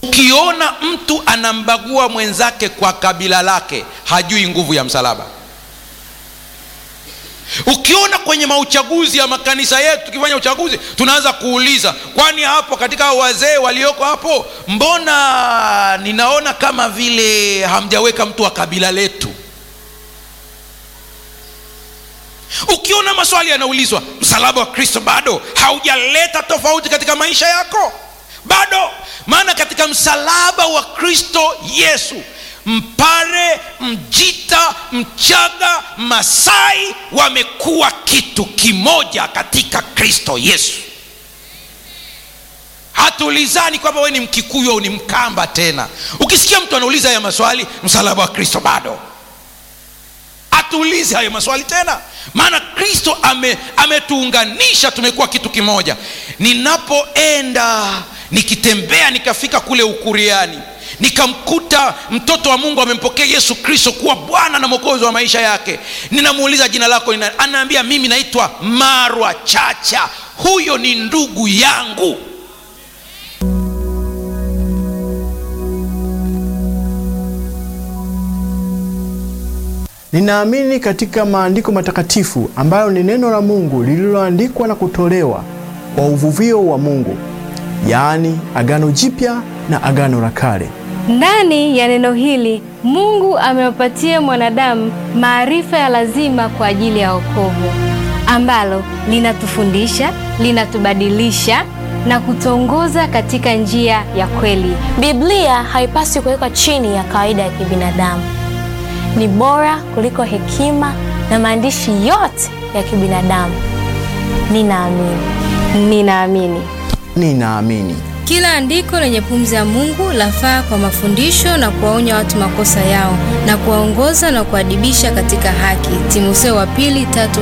ukiona mtu anambagua mwenzake kwa kabila lake hajui nguvu ya msalaba ukiona kwenye mauchaguzi ya makanisa yetu tukifanya uchaguzi tunaanza kuuliza kwani hapo katika hao wazee walioko hapo mbona ninaona kama vile hamjaweka mtu wa kabila letu ukiona maswali yanaulizwa msalaba wa kristo bado haujaleta tofauti katika maisha yako bado maana katika msalaba wa kristo yesu mpare mjita mchaga masai wamekuwa kitu kimoja katika kristo yesu hatuulizani kwamba we ni mkikuyu au ni mkamba tena ukisikia mtu anauliza haya maswali msalaba wa kristo bado hatuulizi hayo maswali tena maana kristo ame, ametuunganisha tumekuwa kitu kimoja ninapoenda nikitembea nikafika kule ukuriani nikamkuta mtoto wa mungu amempokea yesu kristo kuwa bwana na mwokozi wa maisha yake ninamuuliza jina lako nina, anaambia mimi naitwa marwa chacha huyo ni ndugu yangu Ninaamini katika maandiko matakatifu ambayo ni neno la Mungu lililoandikwa na kutolewa kwa uvuvio wa Mungu, yaani Agano Jipya na Agano la Kale. Ndani ya neno hili Mungu amewapatia mwanadamu maarifa ya lazima kwa ajili ya wokovu, ambalo linatufundisha, linatubadilisha na kutongoza katika njia ya kweli. Biblia haipaswi kuwekwa chini ya kawaida ya kibinadamu. Ni bora kuliko hekima na maandishi yote ya kibinadamu. Ninaamini. Ninaamini Ninaamini Kila andiko lenye pumzi ya Mungu lafaa kwa mafundisho na kuwaonya watu makosa yao na kuwaongoza na kuadibisha katika haki. Timotheo wa pili tatu